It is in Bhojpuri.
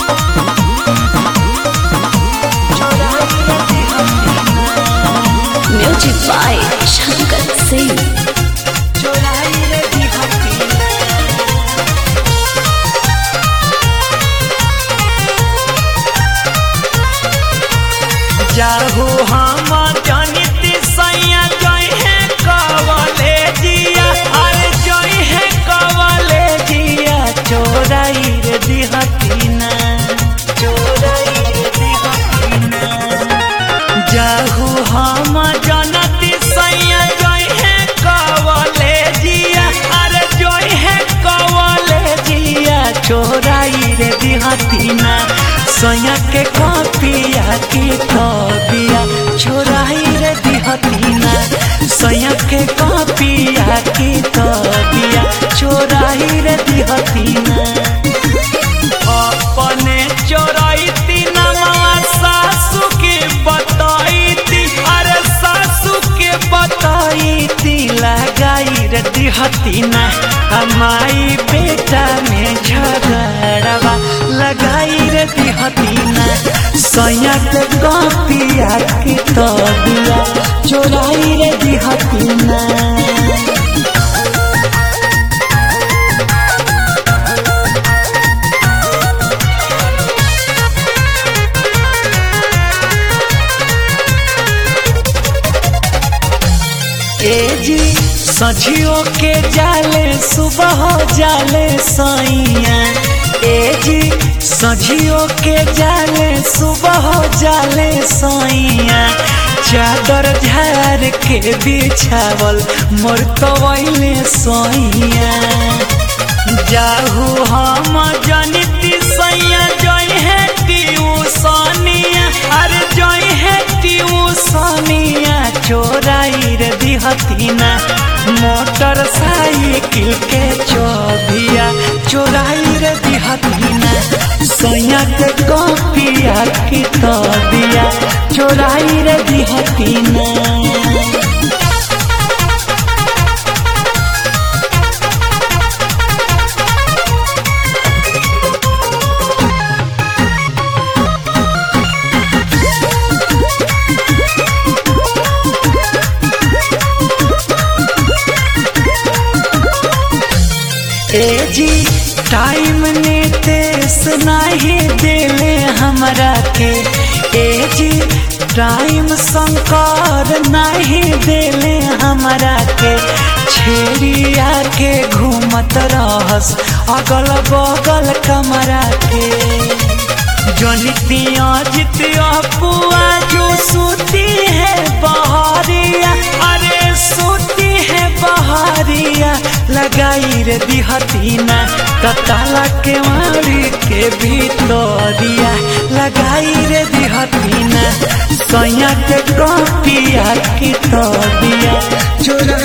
Music by Shankar Singh. जाहू हम जनित सैया जय है कवले जिया अरे जय है कवले जिया चोराई रे दिहतीना चोराई रे दिहतीना जाहू हम जनती सैया जय है कवले जिया अरे जय है कवले जिया चोराई रे दिहतीना सैया के कपिया की कबिया छोराई रे दिहतीना सैया के कपिया की कबिया छोराई रे दिहतीना अपने चोराई नवा सासू के बताई अरे सासू के बताई लगाई रे दिहतीना हमारी बेटा में झगड़वा लगाई रे दिहतीना सैया के कपिया की तबिया चोराई रे दिहतीना ए जी सझियो के जाले सुबह जाले सैया ए जी सझियो के जाले सुबह जाले सैया चादर झार के बिछावल मोर कवैले सैया जाहू हम जनिती सैया जय है ट्यूसनिया अरे जय है ट्यूसनिया चोराई रे दिहतीना मोटर साइकिल के चौबिया चोराई रे दिहतीना सैया के कपिया की तबिया चोराई रे दिहतीना ए जी टाइम ने तेस नहीं देले हमरा के ए जी टाइम शंकर नहीं देले हमरा के छेड़िया के घूमत रहस अगल बगल कमरा के जनितिया जितिया पुआ जो सूती है बहरिया अरे सूती है बहरिया लगाई रे दिहतीना कताला के मारी के भीतरिया लगाई रे दिहतीना सैया के कपिया की तबिया चोरा